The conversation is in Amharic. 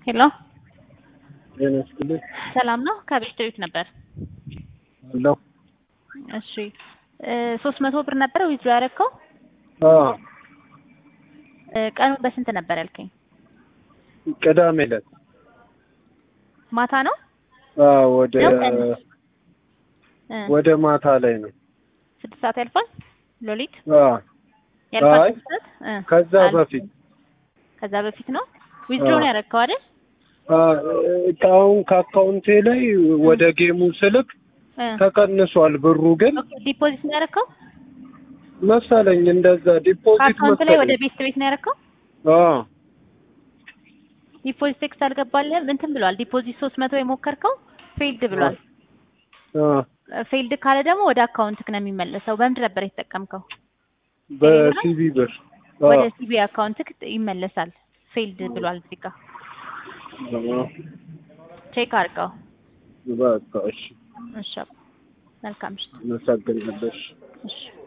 ሄሎ ጤና ይስጥልኝ። ሰላም ነው? ከቤት ቤት ነበር። አለሁ። እሺ ሶስት መቶ ብር ነበረ ዊዝድሮ ያደረግከው? አዎ ቀኑ በስንት ነበር ያልከኝ? ቅዳሜ ዕለት ማታ ነው? አዎ ወደ ነው ቀን? እ ወደ ማታ ላይ ነው። ስድስት ሰዓት ያልፋል? ሎሊት አዎ ያልፋል? አይ፣ ስድስት ሰዓት? እ ከዛ አልፎ። በፊት ከዛ በፊት ነው ዊዝድሮ ነው አዎ። ያደረግከው አይደል? እቃውን ከአካውንቴ ላይ ወደ ጌሙ ስልክ እ ተቀንሷል። ብሩ ግን ኦኬ ዲፖዚት ነው ያደረግከው? መሰለኝ እንደዛ ዲፖዚት ከአካውንት ላይ ወደ መሰለኝ። ቤት ቤት ነው ያደረግከው? አዎ ዲፖዚት ቴክስት አልገባልህም? እንትን ብሏል። ዲፖዚት ሶስት መቶ የሞከርከው ፌልድ ብሏል። አዎ ፌልድ ካለ ደግሞ ወደ አካውንትክ ነው የሚመለሰው። በምንድን ነበር የተጠቀምከው? በሲቪ ብር አዎ ወደ ሲቢ አካውንትክ ይመለሳል። ፌልድ ብሏል እዚህ ጋር አዎ። ቼክ አድርገው። በቃ እሺ፣ እሺ መልካም ምሽት። አመሰግናለሁ። እሺ። እሺ